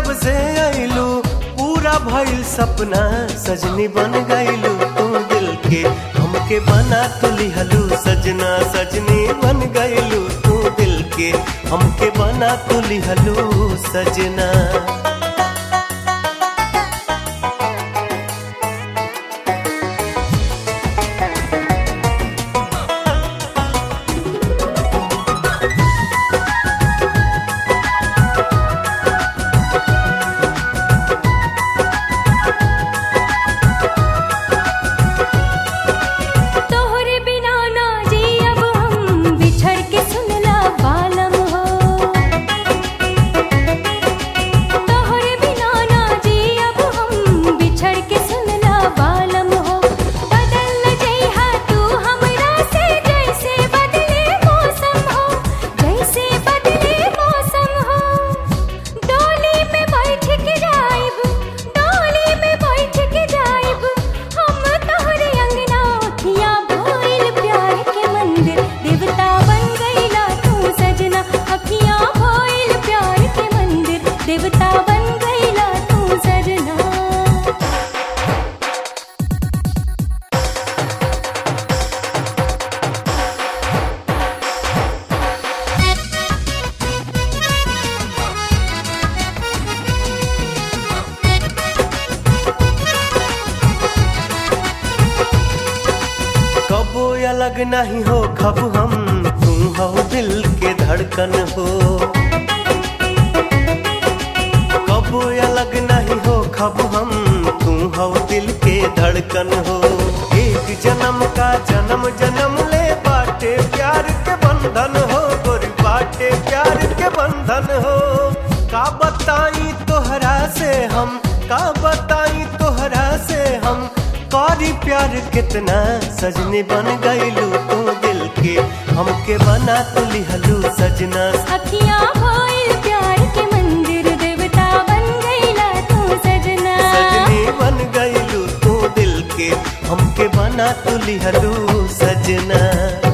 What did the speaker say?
जब से आइलू पूरा भइल सपना सजनी बन गइलू तू दिल के हमके बना तू लिहलू सजना सजनी बन गइलू तू दिल के हमके बना तू लिहलू सजना तोहरे बिना ना जी अब हम बिछड़ के सुनला बालम हो तोहरे बिना ना जी अब हम बिछड़ के सुनला बालम हो बदल जइहा तू हमरा से जैसे बदले मौसम हो जैसे बदले मौसम हो डोली में बैठ के जाइब डोली में बैठ के जाइब हम तोहरे अंगना अखियां भइल प्यार के मंदिर देवता बन गइला तू सजना अखियां भइल प्यार के मंदिर देवता बन गइला तू सजना कबो अलग नहीं हो खब हम तू हो दिल के धड़कन हो कबो अलग नहीं हो खब हम तू हो दिल के धड़कन हो एक जन्म का जन्म जन्म ले बाटे प्यार के बंधन हो गोरी बाटे प्यार के बंधन हो का बताई तोहरा से हम का बताई तोहरा से हम कारी प्यार कितना सजनी बन गइलू तू दिल के हमके बना तू लिहलू सजना अखियां भइल प्यार के मंदिर देवता बन गइला तू सजना सजनी बन गइलू तू दिल के हमके बना तू लिहलू सजना